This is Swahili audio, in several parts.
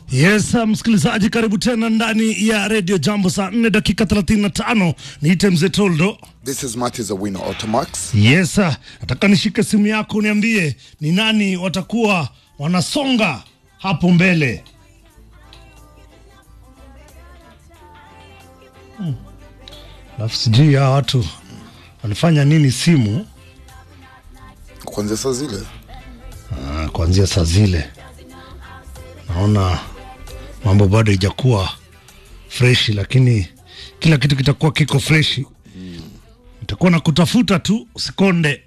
Yes, msikilizaji, karibu tena ndani ya redio Jambo, saa 4 dakika 35. Niite mzee Toldo. This is Marty Zawino Automax. Yes, nataka nishike simu yako uniambie ni nani watakuwa wanasonga hapo mbele. Hmm. Alafu sijui ya watu walifanya nini simu Kuanzia saa zile Ah, kuanzia saa zile naona mambo bado ijakuwa freshi, lakini kila kitu kitakuwa kiko freshi. Nitakuwa na kutafuta tu, usikonde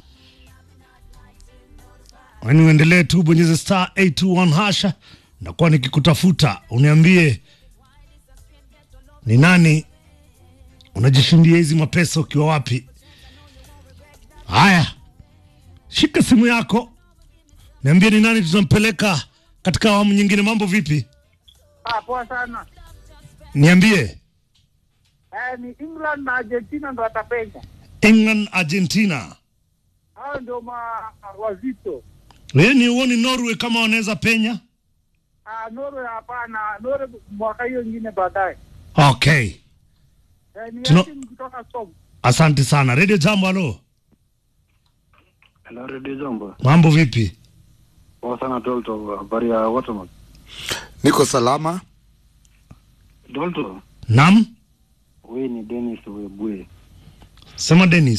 ani, uendelee tu, bonyeze star 821 hasha, nitakuwa nikikutafuta, uniambie ni nani unajishindia hizi mapesa ukiwa wapi. Haya, shika simu yako Niambie ni nani tutampeleka katika awamu nyingine. Mambo vipi? Ah, poa sana. Niambie. Eh, ni England na Argentina ndo watapenya. England, Argentina. Hao ndio ma wazito. Wewe ni uoni Norway kama wanaweza penya? Ah, Norway hapana. Norway mwaka hiyo ingine baadaye. Okay, Eh, ni Tuno- timu kutoka Som. asante sana. Radio Jambo, halo, Hello, Radio Jambo. mambo vipi? Poa sana Dolto, habari ya Waterman. niko salama. Dolto, Nam, wewe ni Dennis Webwe. sema Dennis.